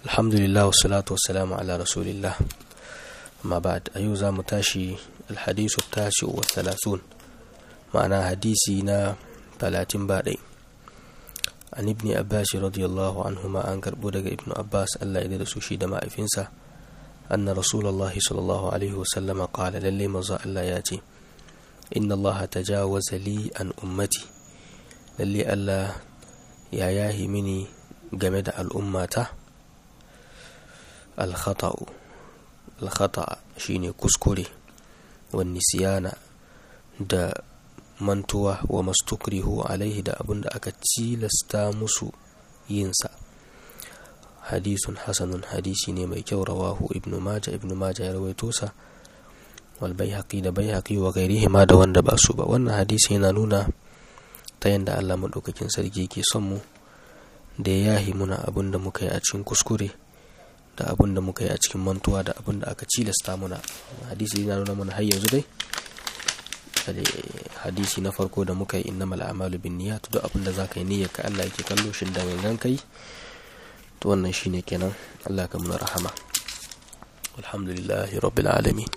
alhamdulillah wassalatu wassalamu ala rasulillah amma ba'd a yau za mu tashi alhadisu tashi wa thalathun ma'ana hadisi na talatin ba ɗai an ibni abbas radiyallahu anhuma an karɓo daga ibnu abbas allah ya da su shi da ma'aifinsa anna rasulullah sallallahu alaihi wasallama qala lalle maza allah ya ce inna allaha tajawaza li an ummati lalle allah ya yahi mini game da al'ummata alkhata'u alkhata shine kuskure wani siyana da mantuwa wa mastukrihu alaihi da abin da aka cilasta musu yinsa hadisun hasanun hadisi ne mai kyau rawahu ibnu maja ibnu maja ya rawaito sa wal baihaqi da baihaqi wa gairihi ma da wanda ba su ba wannan hadisi yana nuna ta yadda Allah madaukakin sarki ke son mu da ya yahi muna abin da muka yi a cikin kuskure da abin da muka yi a cikin mantuwa da abin da aka cilasta muna hadisi yana nuna mana har yanzu dai hadisi na farko da muka yi innamal a'malu bin niyyat duk abin da zaka yi niyyar ka Allah yake kallo shin da gangan kai to wannan shine kenan Allah ka muna rahama alhamdulillahi rabbil alamin